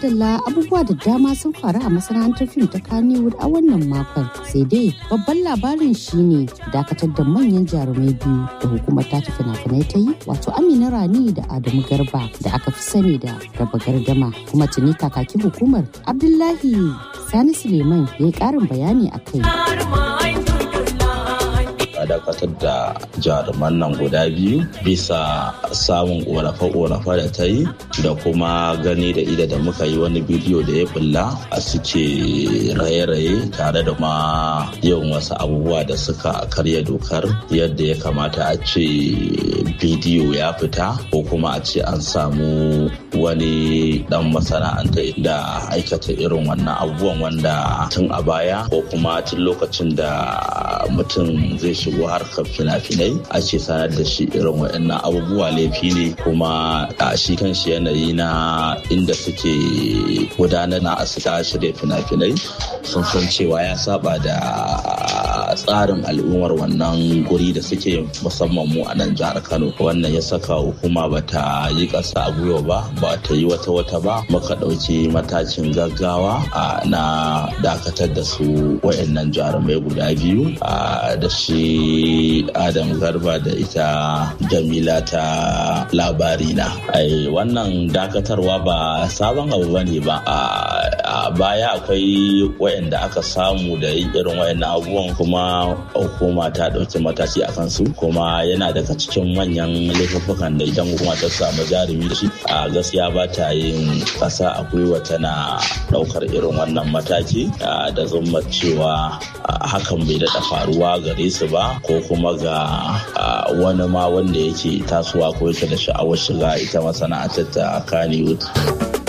madalla abubuwa da dama sun faru a masana'antar fim ta Kannywood a wannan makon. Sai dai babban labarin shine dakatar da manyan jarumai biyu da hukumar ta ta fina-finai ta yi wato Amina Rani da Adamu Garba da aka fi sani da raba gardama kuma tuni kakakin hukumar Abdullahi Sani Suleiman ya yi ƙarin bayani a kai. a dakatar da jaruman nan guda biyu bisa samun ƙorafe-ƙorafe da ta yi da kuma gani da ida da muka yi wani bidiyo da ya bulla a suke raye-raye tare da ma yin wasu abubuwa da suka karya dokar yadda ya kamata a ce bidiyo ya fita ko kuma a ce an samu wani dan masana'anta da aikata irin wannan abubuwan wanda tun a baya ko kuma tun lokacin da mutum zai shigo harkar fina-finai ake sanar da shi irin waɗannan abubuwa laifi ne kuma a shi kan shi yanayi na inda suke gudanar na asita shirya fina-finai sun san cewa ya saba da tsarin al'ummar wannan guri da suke musamman mu a nan jihar kano wannan ya saka hukuma ba ta yi ƙasa a gwiwa ba ba ta yi wata wata ba muka ɗauki matakin gaggawa na dakatar da su waɗannan jarumai guda biyu da shi adam garba da ita jamila ta labari na wannan dakatarwa ba sabon abu ba ne ba a baya akwai wayanda aka samu da yin irin wayannan abubuwan kuma hukuma ta ɗauki mataki a kansu kuma yana daga cikin manyan laifukan da idan hukuma ta samu jarumi da shi a gaskiya ba ta yin ƙasa a gwiwa tana ɗaukar irin wannan mataki da zumma cewa hakan bai daɗa faruwa gare su ba ko kuma ga wani ma wanda yake tasowa ko yake da sha'awar shiga ita masana'antar ta Kannywood.